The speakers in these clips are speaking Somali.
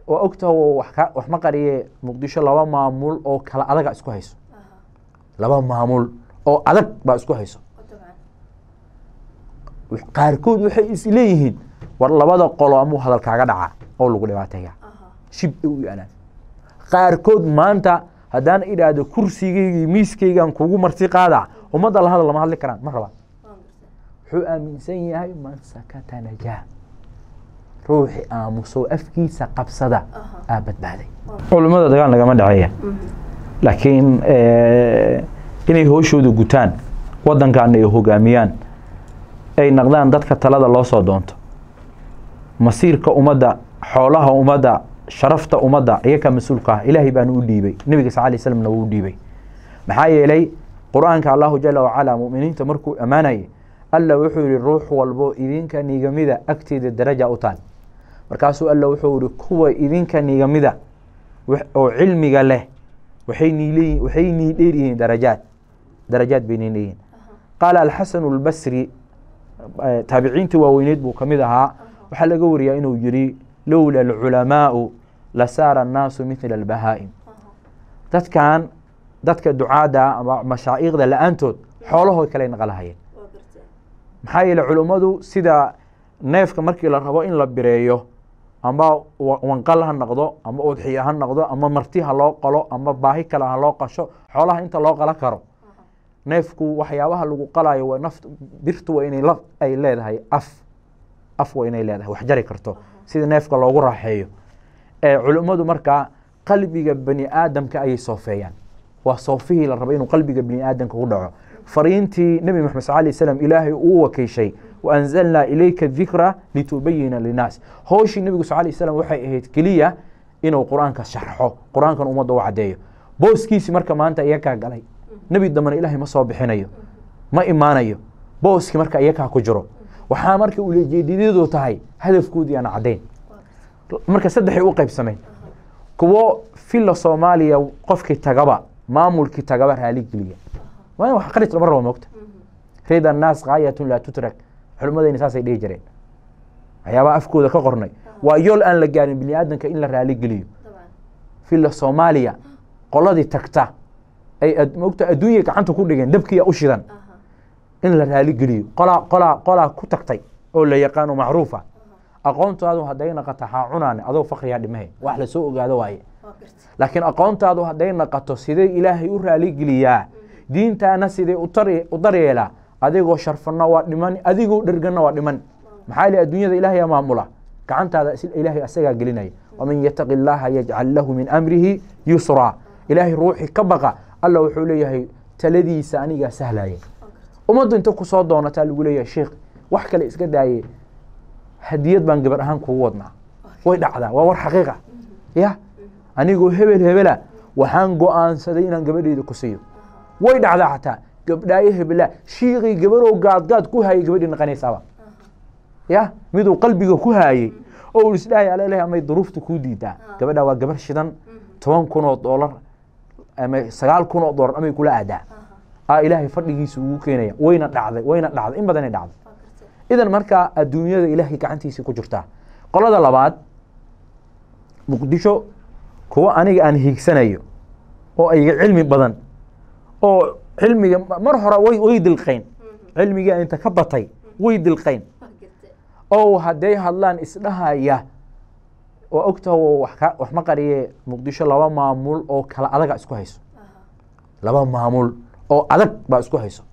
waa ogtaha wax ka wax ma qariye muqdisho laba maamul oo kala adaga isku hayso laba maamul oo adag baa isku hayso qaarkood waxay is leeyihiin war labada qolo amuu hadal kaaga dhaca oo lagu dhibaateeya shib ay u yaalaan qaarkood maanta haddaan idhaahdo kursigaygii miiskaygan kugu marti qaada ummadda la hadal lama hadli karaan ma rabaan wuxuu aaminsan yahay man sakata najaa ruuxi aamuso afkiisa qabsada aa badbaaday culimmada dagaal nagama dhaceeya laakiin inay hooshooda gutaan waddankaana ay hogaamiyaan ay naqdaan dadka talada loo soo doonto masiirka ummadda xoolaha ummadda sharafta ummadda iyakaa mas-uulka ah ilaahay baana u dhiibay nebiga sal lay slamna wuu u dhiibay maxaa yeelay qur-aanka allahu jala wacala muminiinta markuu ammaanayay alla wuxuu yihi ruux walbo idinka nigamida agteeda daraja u taal markaasuu alla wuxuu yihi kuwa idinka nigamida oo cilmiga leh waxay niileeyihin waxay nii dheer yihiin darajaad darajaad bay nii leeyihin qaala alxasanu albasri taabiciintii waaweyneed buu ka mid ahaa waxaa laga wariyaa inuu yihi lowla alculamaau lasaara annaasu mithla albahaa'im dadkan dadka ducaada ama mashaa'iqda la-aantood xoolahood kale naqalahayeen maxaa yeele culummadu sida neefka markii la rabo in la bireeyo ama wanqal ha noqdo ama udxiya ha noqdo ama marti ha loo qalo ama baahi kale ha loo qasho xoolaha inta loo qala karo neefku waxyaabaha lagu qalayo waa naf birtu waa inay la ay leedahay af af waa inay leedahay wax jari karto sida neefka loogu raaxeeyo ee culummadu markaa qalbiga bani aadamka ayay soofeeyaan waa soofihii la raba inuu qalbiga bani aadamka ku dhaco fariintii nebi maxamed sal alay slam ilaahay uu wakiishay wa anzalnaa ilayka dikra litubayina linnaas howshii nebigu sal lay slam waxay ahayd keliya inuu qur-aanka sharxo qur-aankan ummadda u caddeeyo booskiisi marka maanta iyakaa galay nebi dambena ilaahay ma soo bixinayo ma imaanayo booskii marka iyakaa ku jiro waxaa marka ulejeediyadu tahay hadafkoodii aan caddayn marka saddexay u qaybsameen kuwo filla soomaaliya qofkii tagaba maamulkii tagaba raaligeliya waa in wax qaris lama rabo moogta rida annaas gaayatun laa tutrak culimmadayna saasay dhihi jireen waxyaabaha afkooda ka qornay waa yool aan la gaarin bini aadamka in la raaligeliyo filla soomaaliya qoladii tagta ay moogta adduunya gacanta ku dhigeen dabkiya u shidan in la raaligeliyo qolaa qolaa qolaa ku tagtay oo la yaqaano macruufa aqoontaadu hadday naqato haa cunaane adoo fakriyaa dhimahe wax lasoo ogaado waaye laakiin aqoontaadu hadday naqato sidee ilaahay u raaligeliyaa diintaana sidee u daryeelaa adigoo sharfanna waa dhiman adigoo dherganna waa dhiman maxaa yili adduunyada ilaahay maamula gacantaada ilaahay asagaa gelinaya waman yataqi illaaha yajcal lahu min amrihi yusraa ilaahay ruuxii ka baqa alla wuxuu leeyahay taladiisa anigaa sahlaya ummaddu inta kusoo doonataa lagu leeyahay sheikh wax kale iska daaye hadiyad baan gabar ahaan kugu wadnaa way dhacdaa waa war xaqiiqa ya anigoo hebel hebela waxaan go-aansaday inaan gabadheyda ku siiyo way dhacdaa xataa gabdhaayo hebela shiiqii gabarow gaadgaad ku haayay gabadhii naqanaysaaba ya miduu qalbiga ku haayey oo uu isdhahay aleleh amay duruufta kuu diidaa gabadha waa gabar shidan toban kun oo doolar ama sagaal kun oo doolar amay kula aadaa a ilaahay fadhigiisa ugu keenaya wayna dhacday wayna dhacday in badanay dhacday idan markaa adduunyada ilaahay gacantiisa ku jirtaa qolada labaad muqdisho kuwa aniga aan hiigsanayo oo ayga cilmi badan oo cilmiga mar hore way way dilqayn cilmiga inta ka batay way dilqayn oo hadday hadlaan isdhahaya waa ogtaha wax ka wax ma qariye muqdisho laba maamul oo kala adaga isku hayso laba maamul oo adag baa isku hayso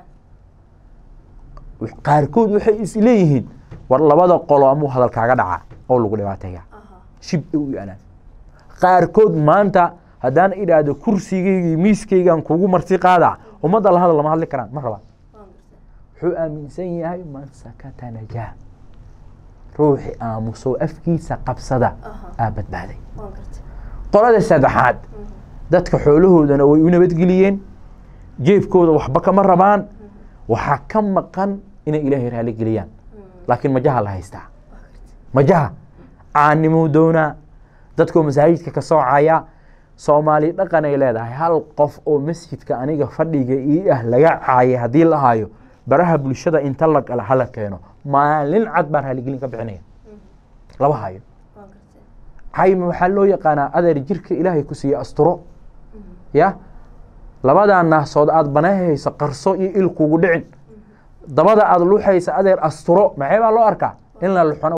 qaarkood waxay is leeyihiin war labada qolo amuu hadal kaaga dhaca oo lagu dhibaateeya shib ay u yaalaan qaarkood maanta haddaan idhaahdo kursigaygii miiskaygan kugu marti qaada ummadda la hadal lama hadli karaan ma rabaan wuxuu aaminsan yahay man sakata najaa ruuxi aamuso afkiisa qabsada aa badbaaday qolada saddexaad dadka xoolahoodana way u nabadgeliyeen jeebkooda waxba kama rabaan waxaa ka maqan inay ilaahay raali geliyaan laakiin majaha la haystaa majaha caanimuu doonaa dadkoo masaajidka ka soocaya soomaali dhaqan ay leedahay hal qof oo masjidka aniga fadhiga ii ah laga caayay haddii la hayo baraha bulshada inta la gala hala keeno maalin cad baan raaligelin ka bixinaya laba hayo cayma waxaa loo yaqaanaa adeer jirka ilaahay ku siiye asturo ya labadaa naasood aad banahayso qarso iyo il kugu dhicin dabada aad luxaysa adeer asturo maxay baa loo arkaa in la luxona